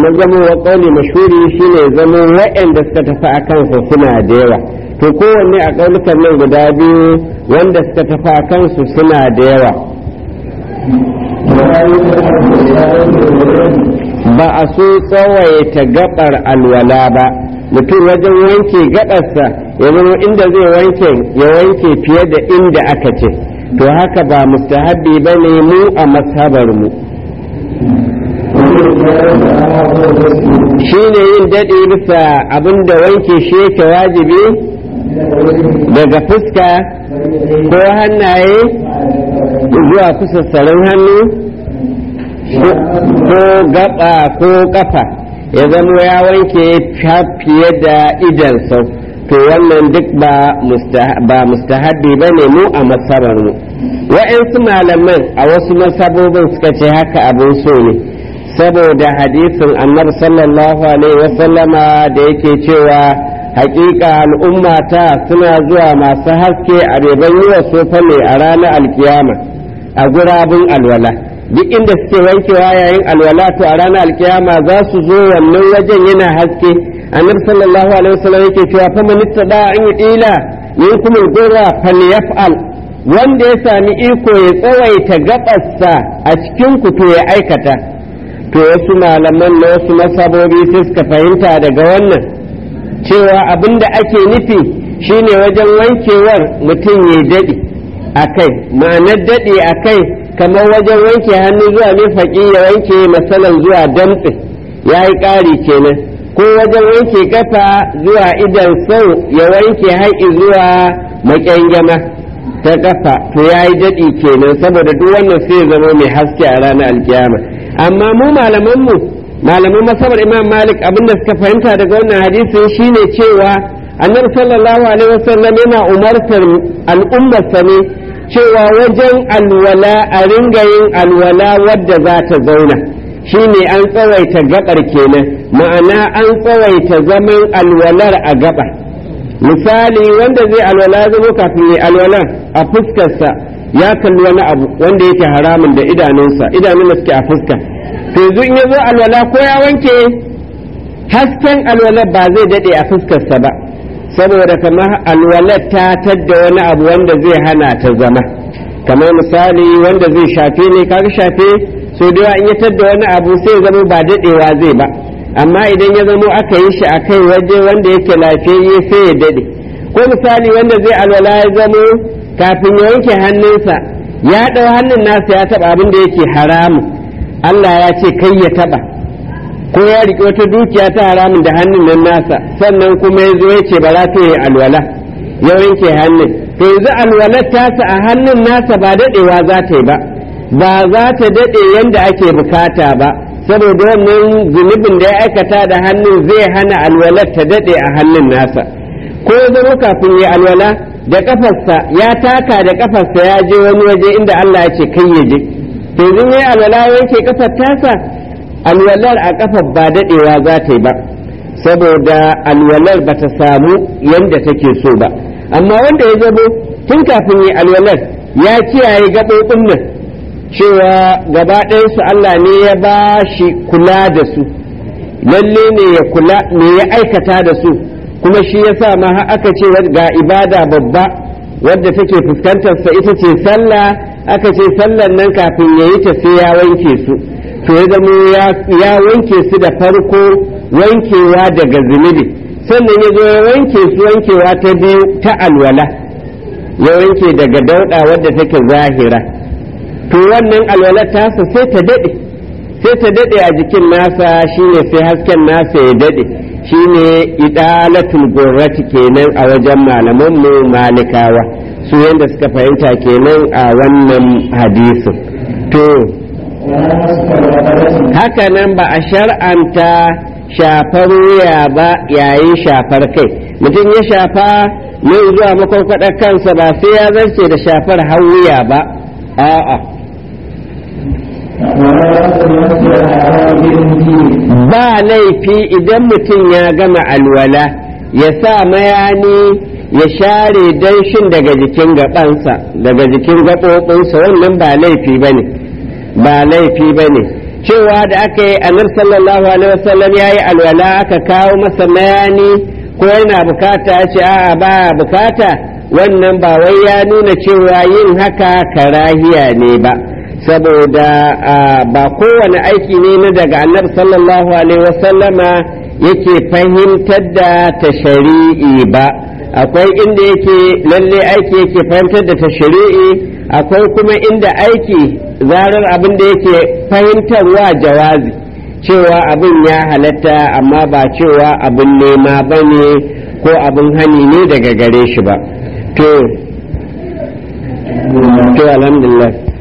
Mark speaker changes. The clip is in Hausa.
Speaker 1: zama wa kauli mashhuri shine zama waɗanda suka tafi a kansa suna da yawa to kowanne a kaulukan nan guda biyu wanda suka tafi a kansu suna da yawa ba a so tsawaita gabar alwala ba mutum wajen wanke gabarsa ya zama inda zai wanke ya wanke fiye da inda aka ce to haka ba mustahabbi ba ne mu a mashabar mu shi ne yin daɗi bisa abinda wanke shi yake wajibi daga fuska ko hannaye zuwa kusassarin hannu ko gaba ko kafa ya zama ya wanke fiye da idan sau to wannan duk ba mustahabbi ba ne mu a masabar mu wa'yansu malaman a wasu masabobin suka ce haka abin so ne saboda hadisin annabi sallallahu alaihi wasallama da yake cewa hakika al'ummata suna zuwa masu haske a beban yi wa sofa ne a ranar alkiyama a gurabun alwala duk inda suke wankewa yayin alwala to a ranar alkiyama za su zo wannan wajen yana haske annabi sallallahu alaihi wasallam yake cewa fa man ittada an yudila minkum al-gurra falyaf'al wanda ya sami iko ya tsawaita gabarsa a cikin ku to ya aikata to wasu malaman na wasu masabobi sai suka fahimta daga wannan cewa abinda ake nufi shine wajen wankewar mutum ya daɗi a kai ma'anar daɗi a kai kamar wajen wanke hannu zuwa mifaƙi ya wanke masalan zuwa damtse ya yi ƙari kenan ko wajen wanke kafa zuwa idan sau ya wanke haƙi zuwa maƙyangyama ta kafa to ya yi daɗi kenan saboda duk wannan sai ya zama mai haske a ranar alkiyama amma mu malamanmu malaman masabar imam malik abinda suka fahimta daga wannan hadisin shine cewa annabi sallallahu alaihi wasallam yana umartar al'ummarsa ne cewa wajen alwala a ringa yin alwala wadda za ta zauna shine an tsawaita gabar kenan ma'ana an tsawaita zaman alwalar a gaba misali wanda zai alwala zama kafin ya alwala a fuskarsa ya kalli wani abu wanda yake haramun da idanunsa idanun da suke a fuska to yanzu in ya zo alwala ko ya wanke hasken alwala ba zai dade a fuskarsa ba saboda kamar alwalar ta tadda wani abu wanda zai hana ta zama kamar misali wanda zai shafe ne kaga shafe so da in ya tadda wani abu sai zama ba dadewa zai ba amma idan ya zamo aka yi shi a kai waje wanda yake lafiyayye sai ya dade ko misali wanda zai alwala ya zamo kafin ya wanke hannunsa ya ɗau hannun nasa ya taɓa abin da yake haramu Allah ya ce kai ya taɓa ko ya riƙe wata dukiya ta haramun da hannun nan nasa sannan kuma ya zo ya ce ba za ta yi alwala ya wanke hannun to yanzu alwalar tasa a hannun nasa ba daɗewa za ta yi ba ba za ta daɗe yadda ake bukata ba saboda wannan zunubin da ya aikata da hannun zai hana alwalar ta daɗe a hannun nasa ko ya zama kafin ya alwala da kafarsa ya taka da kafarsa ya je wani waje inda Allah ya ce kai ya je to yanzu ya alwala yake kafar tasa alwalar a kafar ba daɗewa za ta yi ba saboda alwalar ba ta samu yadda take so ba amma wanda ya zabo tun kafin yi alwalar ya kiyaye gaɓoɓin nan cewa gaba ɗayansu Allah ne ya ba shi kula da su lalle ne ya kula ne ya aikata da su kuma shi ya sa ma aka ce ga ibada babba wadda take fuskantarsa ita ce sallah aka ce sallan nan kafin ya yi ta sai ya wanke su to ya zama ya wanke su da farko wankewa daga zunubi sannan ya zo ya wanke su wankewa ta biyu ta alwala ya wanke daga dauɗa wadda take zahira to wannan alwalar tasa sai ta daɗe sai ta daɗe a jikin nasa shine sai hasken nasa ya daɗe shine idalatul gurrati kenan a wajen malaman mu malikawa su yanda suka fahimta kenan a wannan hadisin to haka nan ba a shar'anta shafar wuya ba yayin shafar kai mutum ya shafa yin zuwa makwarkwadar kansa ba sai ya zarce da shafar har wuya ba a'a ba laifi idan mutum ya gama alwala ya sa mayani ya share danshin daga jikin gabansa daga jikin gaɓoɓinsa wannan ba laifi ba ne ba laifi ba ne cewa da aka yi annabi sallallahu alaihi wasallam ya yi alwala aka kawo masa mayani ko yana bukata ya ce a'a ba bukata wannan ba wai ya nuna cewa yin haka karahiya ne ba saboda ba kowane aiki ne na daga annabi sallallahu alaihi wasallama yake fahimtar da ta shari'i ba akwai inda yake lalle aiki yake fahimtar da ta shari'i akwai kuma inda aiki zarar abin da yake fahimtarwa jawazi cewa abin ya halatta amma ba cewa abin nema ba ne ko abin hani ne daga gare shi ba to to alhamdulillah